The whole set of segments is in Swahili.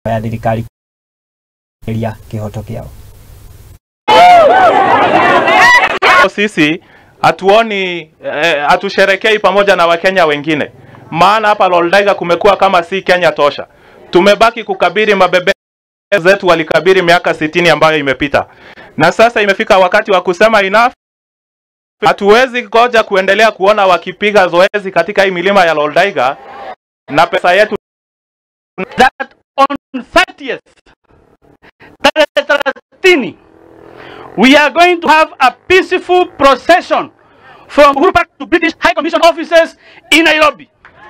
ya thirikari ria kihoto kiao sisi hatuoni eh, hatusherekei pamoja na Wakenya wengine, maana hapa Loldaiga kumekuwa kama si Kenya tosha. Tumebaki kukabiri mabebe zetu walikabiri miaka sitini ambayo imepita, na sasa imefika wakati wa kusema enough. Hatuwezi ngoja kuendelea kuona wakipiga zoezi katika hii milima ya Loldaiga na pesa yetu that on 30th, tarehe thelathini, we are going to have a peaceful procession from Uhuru Park to British High Commission offices in Nairobi.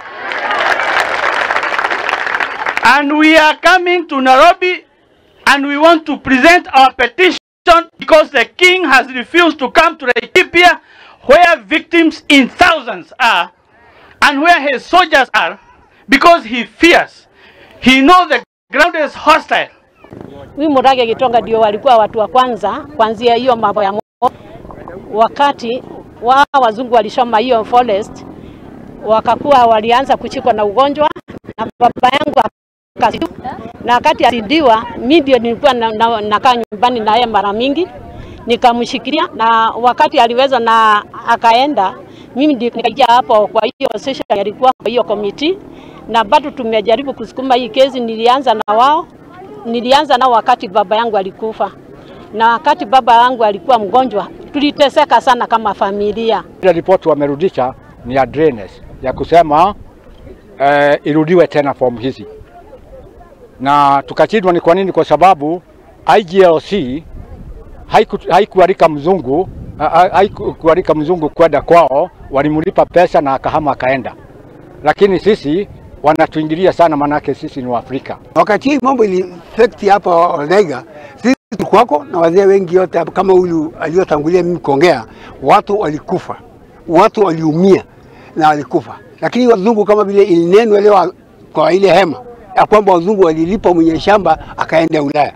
And we are coming to Nairobi and we want to present our petition because the king has refused to come to Laikipia where victims in thousands are and where his soldiers are because he fears. He knows the ground is hostile. Huyu Murage Gitonga ndio walikuwa watu wa kwanza kuanzia hiyo mambo ya mo- wakati wa wazungu walishoma hiyo forest, wakakuwa walianza kuchikwa na ugonjwa na baba yangu akasidiwa, na wakati asidiwa, mimi ndio nilikuwa na, na, nakaa nyumbani naye mara mingi nikamshikilia, na wakati aliweza na akaenda, mimi ndio nikaingia hapo kwa hiyo session, alikuwa kwa hiyo komiti, na bado tumejaribu kusukuma hii kesi. Nilianza na wao nilianza nao wakati baba yangu alikufa, na wakati baba yangu alikuwa mgonjwa, tuliteseka sana kama familia. Ile ripoti wamerudisha ni ya drainage ya kusema eh, irudiwe tena fomu hizi, na tukashindwa. Ni kwa nini? Kwa sababu IGLC haiku- haikualika mzungu ha- ha- haikualika mzungu kwenda kwao, walimlipa pesa na akahama akaenda, lakini sisi wanatuingilia sana, manake sisi ni Waafrika. Wakati hii mambo ilifekti hapa Oldaiga, sisi tulikuwako na wazee wengi yote hapa, kama huyu aliyotangulia mimi kuongea, watu walikufa, watu waliumia na walikufa, lakini wazungu kama vile ilinenwa leo kwa ile hema ya kwamba wazungu walilipa mwenye shamba akaenda Ulaya.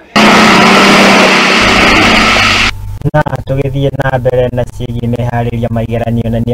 na tugithie na mbere na ciĩgiĩ meharĩria ma igeranio na nĩ